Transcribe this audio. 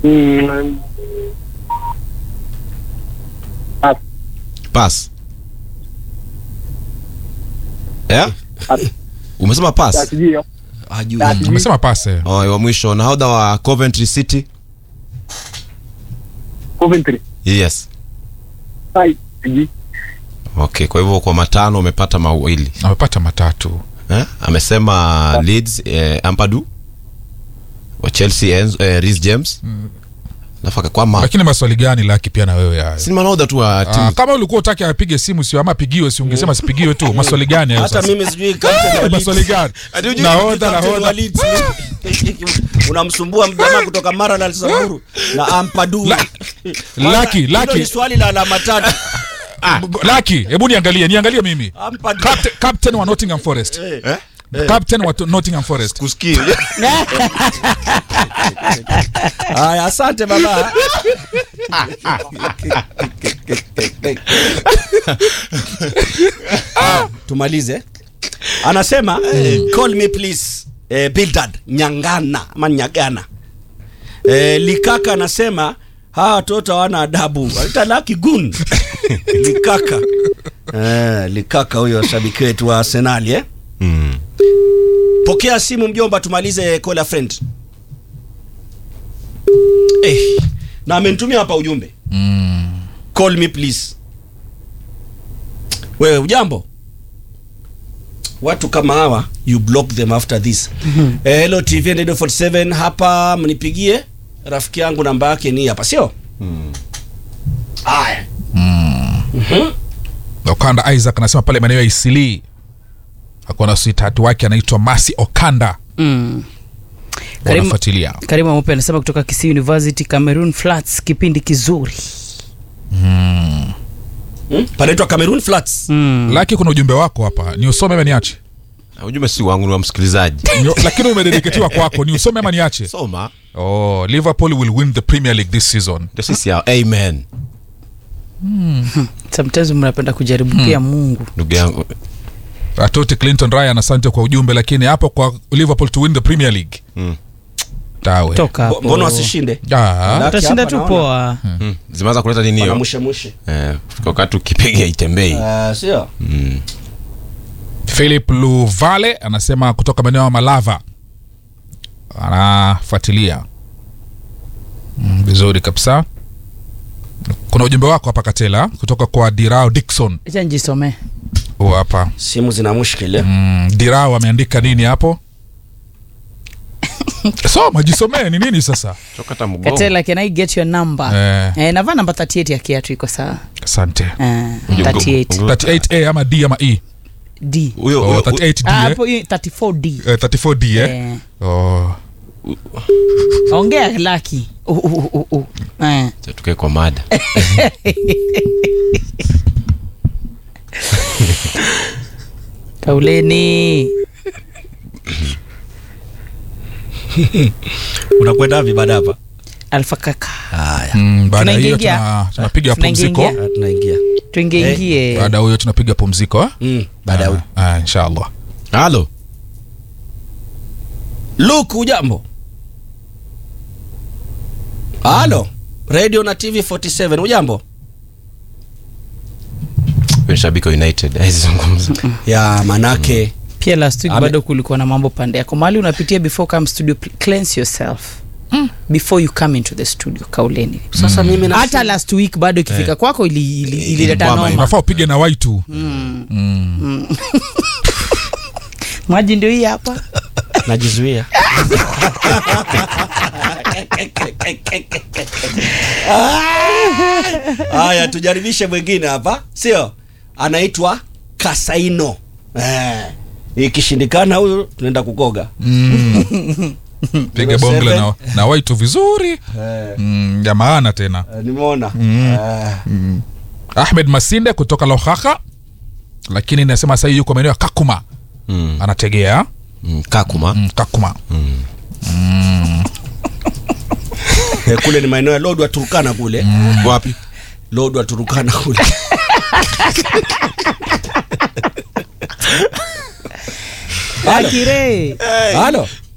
Mm, pass. pass yeah? Pass. umesema Ya, pass sijui hiyo. hajui Ya, sijui. Umesema pase. oh, wa mwisho nahodha wa Coventry City Coventry. yes Ai, sijui. okay kwa hivyo kwa matano umepata mawili Amepata matatu. eh? amesema Leeds eh, Ampadu wa Chelsea Enzo, eh, Reece James nafaka kwama Lakini maswali gani laki pia na wewe haya? si nahodha tu wa Ah, timu kama ulikuwa utaki apige simu sio ama apigiwe si ungesema sipigiwe tu. Maswali gani hayo hata sasa? mimi sijui captain wa Leeds. Maswali gani? Ati hujui Nahodha Captain wa nahodha. Leeds. unamsumbua mjamaa kutoka Mara na Samburu na Ampadu La- Lucky, Hilo Lucky. ni swali la alama tatu Laki, hebu niangalie, niangalie mimi. Ampadu Captain, captain wa Nottingham Forest. eh? Captain wa Nottingham Forest. kusikia haya asante baba tumalize anasema call me please eh, Bildad Nyangana ama Nyagana eh, Likaka anasema hawa watoto hawana adabu walita laki gun Likaka eh, Likaka huyo shabiki wetu wa Arsenal eh? mm. Pokea simu mjomba, tumalize call a friend. Eh, na amenitumia hapa ujumbe Mm. call me please. Wewe ujambo? Watu kama hawa you block them after this. eh, hello TV and Radio 47 hapa, mnipigie rafiki yangu, namba yake ni hapa, sio? Haya. Mhm. Okanda Isaac anasema pale maeneo ya Isili akuwa na sweetheart wake anaitwa Masi Okanda Mm. Karimu, wanafuatilia. Karimu Mope anasema kutoka Kisii University Cameroon Flats, kipindi kizuri. Hmm? Panaitwa Cameroon Flats. Mm. Laki, kuna ujumbe wako hapa, ni usome ama niache? ujumbe si wangu ni wa msikilizaji Ni- Lakini umedediketiwa kwako, ni usome ama niache? soma Oh, Liverpool will win the Premier League this season. ndio sisi hao amen Sometimes mnapenda kujaribu pia Mungu. ndugu yangu Atoti Clinton Ryan, asante kwa ujumbe, lakini hapo kwa Liverpool to win the Premier League mm. tawe Toka Bo- hapo. Mbona wasishinde? Ah, Laki Utashinda hapa tu naona. poa. Mm. zimeanza kuleta nini hiyo Wanamushe mushe. eh, fika wakati ukipiga itembei Ah, sio? mm. Philip Luvale anasema kutoka maeneo ya Malava anafuatilia Mm, vizuri kabisa. Kuna ujumbe wako hapa Katela kutoka kwa Dirao Dixon. Acha nijisomee. Huu hapa Simu zina mushkili. mm, Dirao ameandika nini hapo? Soma, jisomee ni nini sasa? toka hata mgongo Katela, can I get your number? Eh. Eh, navaa namba 38 ya kiatu iko sawa. Asante. Eh, Ujumbe- 38 ujumbe- 38A ama D ama E? D. huyo Oh, huyo- 38D Ah, eh? hapo hiyo 34D. Eh, 34D eh? Eh. Oh. Ongea laki. Uh, uh, uh, uh. Eh. Acha tukae kwa mada Kauleni. Unakwenda wapi baada hapa? Alfa kaka. Haya. Mm, baada ya hiyo Tunaingia. tuna, tunapiga Tunaingia. pumziko. Ah, Tunaingia. Tuingieingie. Baada ya huyo tunapiga pumziko eh? Mm, baada ya Ah, ah, inshallah. halo Luke ujambo? Halo. Radio na TV 47 ujambo? Huyo ni shabiki wa united aizungumza Ya manake Pia last week Ame- bado kulikuwa na mambo pande yako. Mahali unapitia before come studio pl- cleanse yourself. Before you come into the studio kauleni. sasa mimi na Hata last week bado ikifika kwako ili ili- ilileta Ilibamba, noma. Unafaa upige na waitu. Maji ndio hii hapa. najizuia. Haya, tujaribishe mwingine hapa, sio? Anaitwa Kasaino. Eh, ikishindikana huyu tunaenda kukoga. Piga Zero bongle seven. na, na waitu vizuri. Eh, Mm, ya maana tena. eh, nimeona. Eh, Ahmed Masinde kutoka Lohaka. Lakini nasema sasa yuko maeneo ya Kakuma. mm. Anategea mm. kakuma mm, Kakuma. eh, kule ni maeneo ya Lodwa Turkana kule. wapi Lodwa Turkana kule. Akire. Halo.